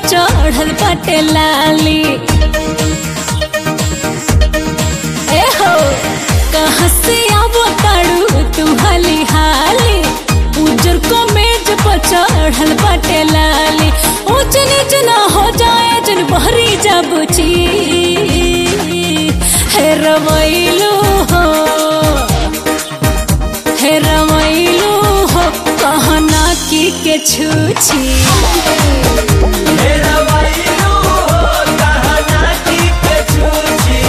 चढ़ल बाटे लाली ए हो कहाँ से आवो ताड़ू तू हाली हाली उजर को मेज पर चढ़ल बाटे लाली ऊंच नीच ना हो जाए जन बहरी जाबुची हे रवैलू हो हे रवैलू हो कहना की के छूछी मेरा वाइलो कहना की के छूछी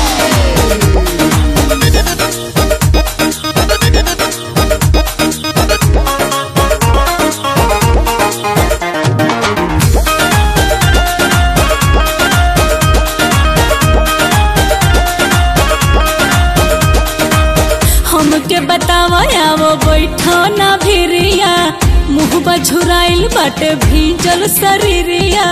हमके बतावा आवो बैठो ना भिरिया मुँह बझुराइल बाटे भीजल शरीरिया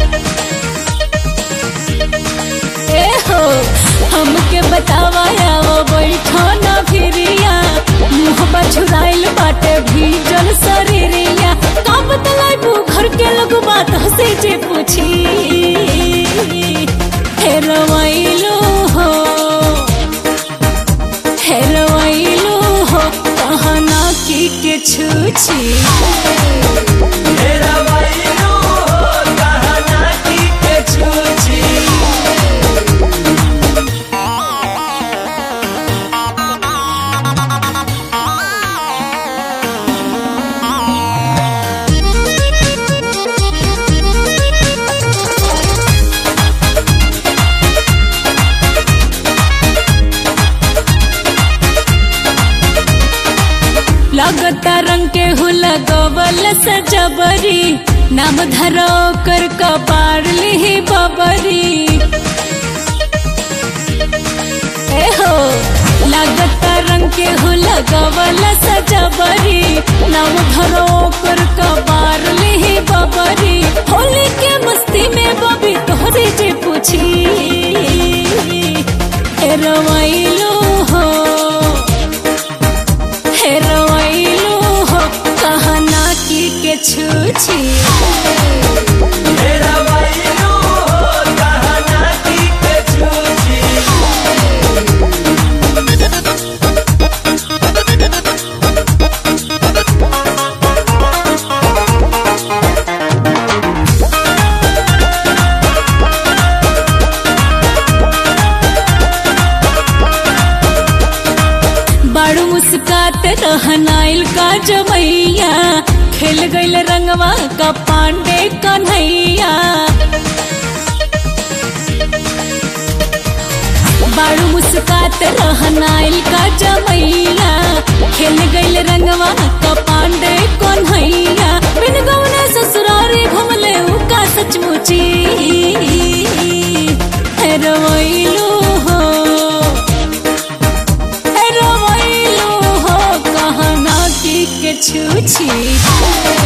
ए हो हमके बतावा आवो बैठो ना भिरिया मुँह बझुराइल बाटे भीजल शरीरिया का बतलाइबू घर के लोग बात हंसे जे पूछी हे रवैलो हो हेरवैलू हो कहना की के छूछी मेरा वाइलो कहना की के छूछी लगता रंग के हुला गबल सजबरी नाम धरो कर कपार ली बबरी ए हो लगता रंग के हुला गबल सजबरी नाम धरो कर कपार ली बबरी होली के मस्ती में बबी तोहरी जे पूछी ए रवैलो हो हेरवैलू हो कहना की के छूछी मेरा वाइलो कहना की के छूछी बाड़ू मुस्कात रहनाइल का जमैया खेल गईल रंगवा का पांडे कन्हैया बाड़ू मुस्कात रहनाइल का जमैया खेल गईल रंगवा का पांडे कन्हैया बिन गौने ससुरारी घुमले उ का सचमुची हेरवैलू हो रवैलू हो कहना की के छूछी